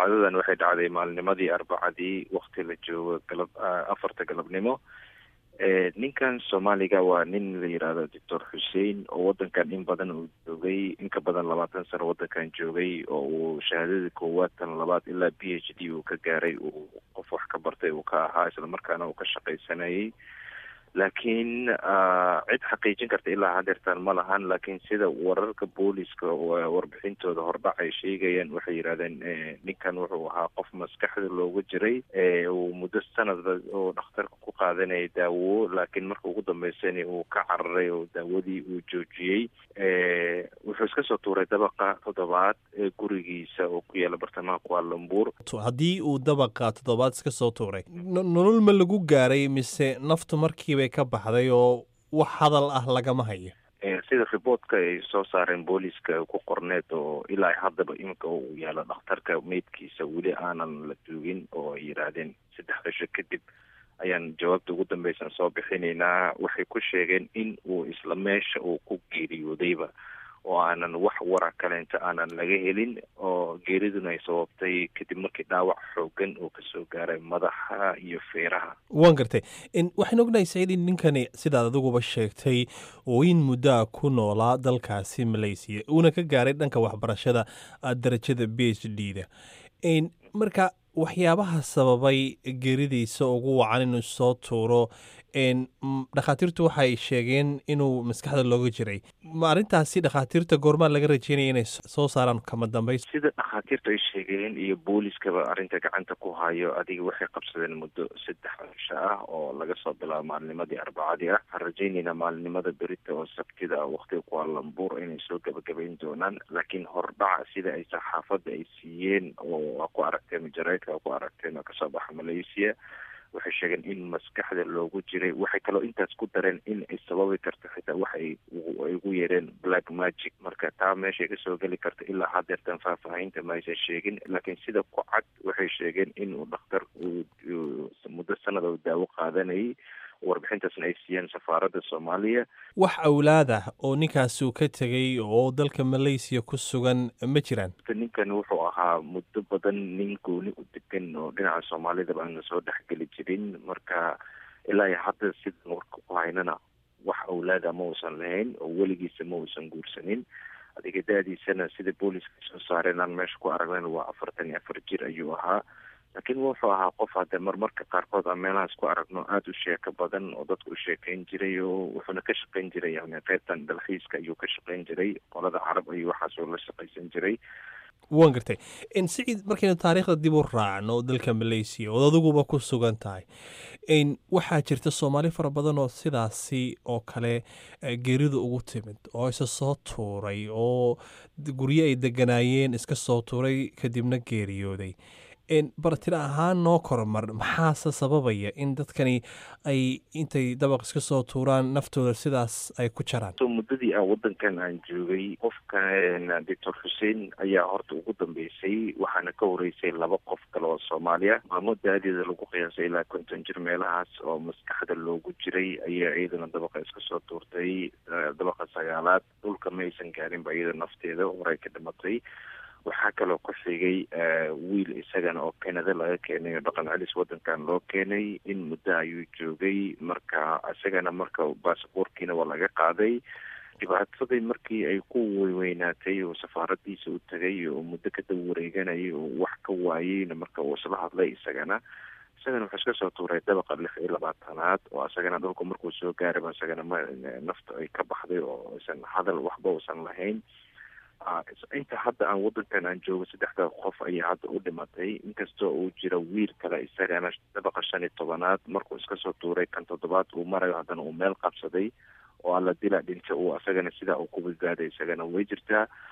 dhacdadan waxay dhacday maalnimadii arbacadii wakti la joogo galab afarta galabnimo ninkan soomaaliga waa nin la yidhaahdo doctor xuseen oo wadankan in badan uu joogay in ka badan labaatan sano wadankan joogay oo uu shahaadada koowaad tan labaad ilaa b h d uu ka gaaray uu qof wax ka bartay uu ka ahaa islamarkaana uu ka shaqaysanayay laakiin cid xaqiijin karta ilaa hadeertaan ma lahan laakiin sida wararka booliska warbixintooda hordhac ay sheegayaan waxay yidhahdeen ninkan wuxuu ahaa qof maskaxda looga jiray uu muddo sanadba oo dhakhtarka ku qaadanayay daawo laakiin marka ugu dambeysana uu ka cararay oo daawadii uu joojiyey wuxuu iska soo tuuray dabaqa toddobaad ee gurigiisa oo ku yaala bartamaha kualambuur haddii uu dabaqa toddobaad iska soo tuuray nolol ma lagu gaaray mise naftu markiibay ka baxday oo wax hadal ah lagama hayo sida riboortka ay soo saareen booliiska ku qorneed oo ilaa haddaba iminka uu yaalo dhakhtarka meydkiisa weli aanan la duugin oo ay yidhaahdeen saddex cisho kadib ayaan jawaabta ugu dambeysan soo bixinaynaa waxay ku sheegeen in uu isla meesha uu ku geeriyoodayba oo aanan wax wara kaleenta aanan laga helin oo geeriduna ay sababtay kadib markii dhaawac xoogan uu kasoo gaaray madaxa iyo feeraha waan gartay waxaan ognahay saciid in ninkani sidaad adiguba sheegtay oo in muddoa ku noolaa dalkaasi malaysiya uuna ka gaaray dhanka waxbarashada darajada b h d da marka waxyaabaha sababay geeridiisa ugu wacan inuu soo tuuro dhakhaatiirtu waxay sheegeen inuu maskaxda looga jiray ma arrintaasi dhakhaatiirta goormaa laga rajeynaya inay soo saaraan kama dambays sida dhakhaatiirtu ay sheegeen iyo booliskaba arrinta gacanta ku hayo adiga waxay qabsadeen muddo saddex cisho ah oo laga soo bilaabo maalnimadii arbacadii ah waxaan rajaynaynaa maalinimada berita oo sabtida ah waktiga kualambuur inay soo gabagabayn doonaan laakiin hordhaca sida ay saxaafadda ay siiyeen oo ku aragteen majareedka ku aragteen oo kasoo baxa malaysia waxay sheegeen in maskaxda loogu jiray waxay kaloo intaas ku dareen in ay sababi karto xitaa wax ay ugu yeereen black magic marka taa meeshay kasoo geli karta ilaa hadeertan faahfaahinta ma aysan sheegin laakiin sida ku cad waxay sheegeen inuu dhakhtar muddo sanada u daawo qaadanayay warbixintaasna ay siiyeen safaaradda soomaaliya wax awlaad ah oo ninkaasi uu ka tegay oo dalka malaysiya ku sugan ma jiraan ninkan wuxuu ahaa muddo badan nin gooni u degan oo dhinaca soomaalidaba aana soo dhexgeli jirin marka ilaa iyo hadda sidan warka ku haynana wax awlaada ma uusan lahayn oo weligiisa ma uusan guursanin adiga da-diisana sida booliska soo saareen aan meesha ku aragnen waa afartan iyo afar jir ayuu ahaa laakiin wuxuu ahaa qof hadde marmarka qaarkood aan meelahaas ku aragno aada u sheeko badan oo dadku u sheekeyn jiray oo wuxuuna ka shaqeyn jiray yani qaybtan dalxiiska ayuu ka shaqeyn jiray qolada carab ayuu waxaasoo la shaqaysan jiray waan gartay siciid markaynu taariikhda dib u raacno dalka malaysiya ood adiguba ku sugan tahay waxaa jirta soomaali fara badan oo sidaasi oo kale geerida ugu timid oo isa soo tuuray oo guryo ay deganaayeen iska soo tuuray kadibna geeriyooday bartira ahaan noo kormar maxaase sababaya in dadkani ay intay dabaq iska soo tuuraan naftooda sidaas ay ku jaraan muddadii aan wadankan aan joogay qofka doctor xuseen ayaa horta ugu dambeysay waxaana ka horeysay laba qof kale oo soomaaliya maamo daadeeda lagu qiyaasay ilaa konton jir meelahaas oo maskaxda loogu jiray ayaa iyadana dabaqa iska soo tuurtay dabaqa sagaalaad dhulka ma aysan gaarinba iyada nafteeda horay ka dhimatay waxaa kaloo ku xigay wiil isagana oo canada laga keenay oo dhaqan celis wadankan loo keenay in muddo ayuu joogay marka isagana marka baasaboorkiina waa laga qaaday dhibaatadii markii ay ku weynaatay oo safaaradiisa u tagay oo muddo ka daba wareeganayay oo wax ka waayeyna marka uu isla hadlay isagana isagana wuxuu iska soo tuuray dabaqa lix iyo labaatanaad oo isagana dhulku markuu soo gaaraba isagana ma nafta ay ka baxday oo isan hadal waxba uusan lahayn inta hadda aan wadankan aan joogo saddexda qof ayaa hadda u dhimatay inkastoo uu jira wiil kale isagana dabaqa shan iyo tobanaad markuu iska soo tuuray kan toddobaad uu marayo haddana uu meel qabsaday oo alla dila dhinta uu isagana sidaa uu ku badbaaday isagana way jirtaa